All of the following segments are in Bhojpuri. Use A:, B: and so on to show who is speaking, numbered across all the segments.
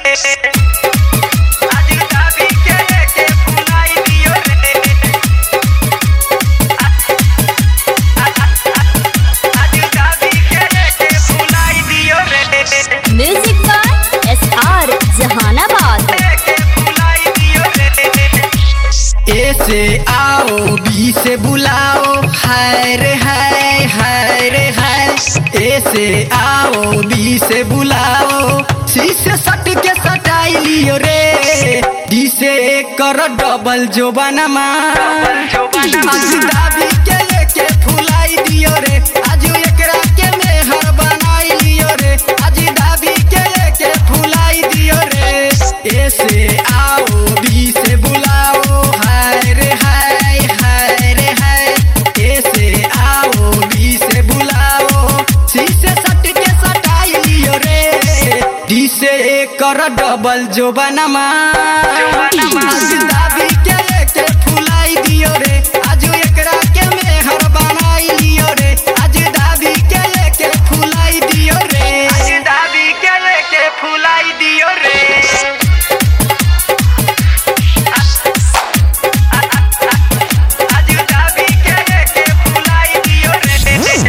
A: आज दाबी के लेके फुलाई दियो रे आज दाबी के लेके फुलाई दियो रे
B: music by S R Jehanabad
A: लेके फुलाई दियो रे
C: ए से आओ बी से बुलाओ हाय रे हाय हाय रे हाय ए से आओ बी से बुलाओ सी से सट के सटाई लियो रे डी से कर डबल जो बनमा आज दाबी के लेके फुलाई दियो रे आज एकरा के मेहर बनाई लियो रे आज दाबी के लेके फुलाई दियो रे ए से आओ बी से बुलाओ हाय रे हाय हाय रे हाय ए से आओ बी से बुलाओ सी से सट के सटाई लियो रे डी से कर डबल जो बनमा आज दाबी के लेके फुलाई दियो रे आज एकरा के मेहर बनाई लियो रे आज दाबी के लेके फुलाई दियो रे
A: आज दाबी के लेके फुलाई दियो रे आज दाबी के लेके फुलाई दियो रे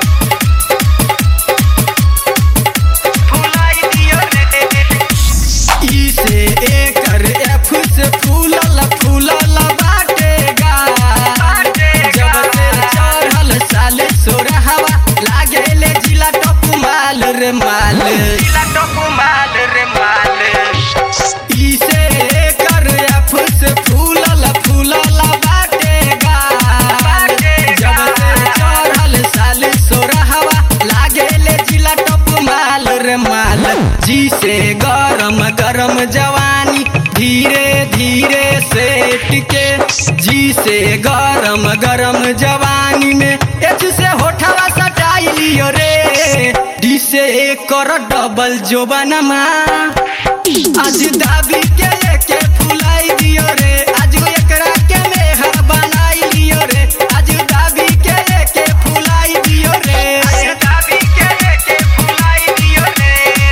A: फुलाई दियो रे
C: ई से एकर एफ से फूलल फूलल बाटेगा जब से चढ़ल साल सोरहवा लागेले जिला टप माल रे माल
A: जिला टोको माल रे माल
C: ई से एकर एफ से फूलल फूलल बाटेगा जब से चढ़ल साल सोरहवा लागेले जिला टप माल रे माल जी से गरम गरम जवानी धीरे धीरे सेट के जी से गरम गरम जवानी में एच से होठवा सटाई लियो रे डी से कर डबल जो बनमा आज दाबी के लेके फुलाई दियो रे आज एकरा के मेहर बनाई लियो रे आज दाबी के लेके फुलाई दियो रे
A: आज दाबी के लेके फुलाई दियो रे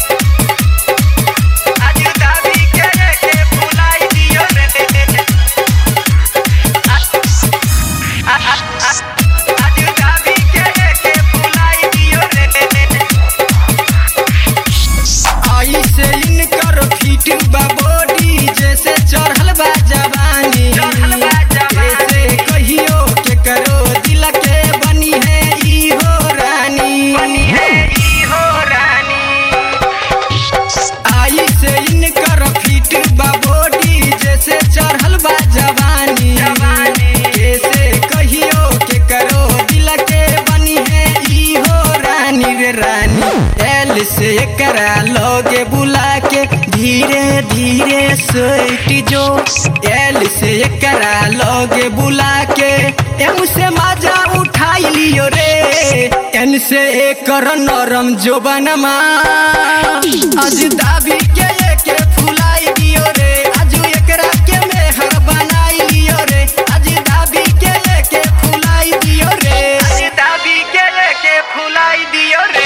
A: आज दाबी के लेके फुलाई दियो रे आज दाबी के लेके फुलाई दियो रे
C: आई से इनकर फिट बा बॉडी जैसे चढ़ल बा जवानी
A: चढ़ल बा जवानी।
C: ऐसे कहियो के करो दिल के बनी है ई हो रानी
A: बनी है ई हो रानी
C: आई से इनकर फिट बा बॉडी जैसे चढ़ल बा जवानी
A: जवानी।
C: कैसे कहियो के करो दिल के बनी है ई हो रानी रे रानी एल से करा लोगे बुला के धीरे धीरे सोट जो एल से करा लोगे बुला के एम से मजा उठाई लियो रे एन से एकर नरम जो बनमा आज दाबी के लेके फुलाई दियो रे आज एकरा के मेहर बनाई लियो रे आज दाबी के लेके फुलाई दियो रे
A: आज दाबी के लेके फुलाई दियो रे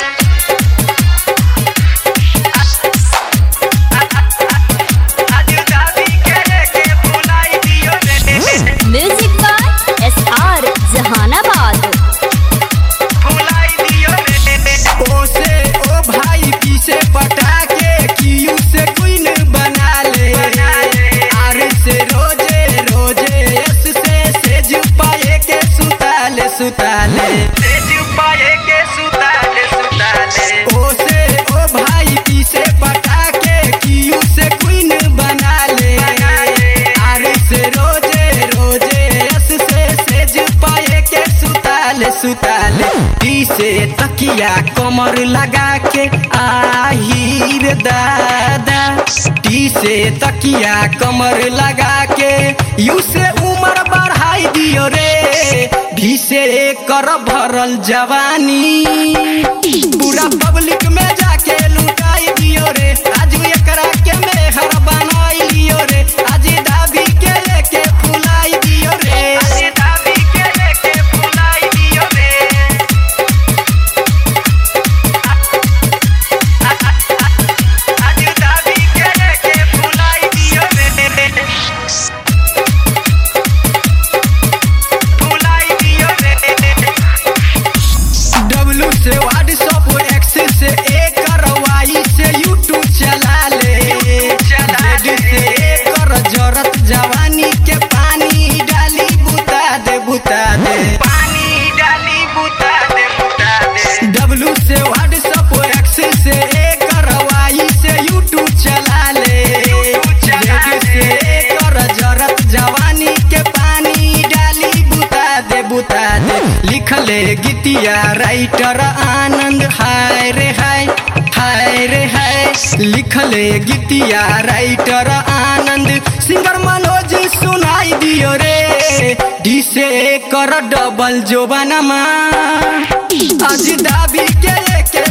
A: आज दाबी के लेके फुलाई दियो रे
B: music by S R Jehanabad
A: फुलाई दियो रे
C: ओ से ओ भाई पी से पटा के क्यू से क्वीन बना ले
A: बना ले।
C: आर से रोजे रोजे एस से सेज पाए के सुताले सुताले
A: तेज पाए के सुताले सुताले
C: ओ से ओ भाई पी से पटा के क्यू से क्वीन बना ले
A: बना ले।
C: आर से रोजे रोजे एस से सेज पाए के सुताले सुताले टी से तकिया कमर लगा के आहिर दादा टी से तकिया कमर लगा के यू से उम्र बढ़ाई दियो रे भी से कर भरल जवानी पूरा पब्लिक में जाके लुटाई दियो रे आज एकरा के मेहर बनाई लियो रे आज दाबी के लेके फुलाई दियो रे
A: आज दाबी के लेके फुलाई दियो रे आज
C: वाई से यूट्यूब चला ले
A: चला ले।
C: जेड से कर जरत जवानी के पानी डाली बुता दे बुता दे
A: पानी डाली बुता दे बुता दे
C: डब्लू से व्हाट्सअप एक्स से कर वाई से यूट्यूब चला ले
A: YouTube चला
C: जेड से कर जरत जवानी के पानी डाली बुता दे बुता दे लिख ले गीतिया राइटर आनंद हाय रे हाय हाय रे हाय लिख ले गीतिया राइटर आनंद सिंगर मनोज सुनाई दियो रे डी से कर डबल जोबानमा आज दाबी के के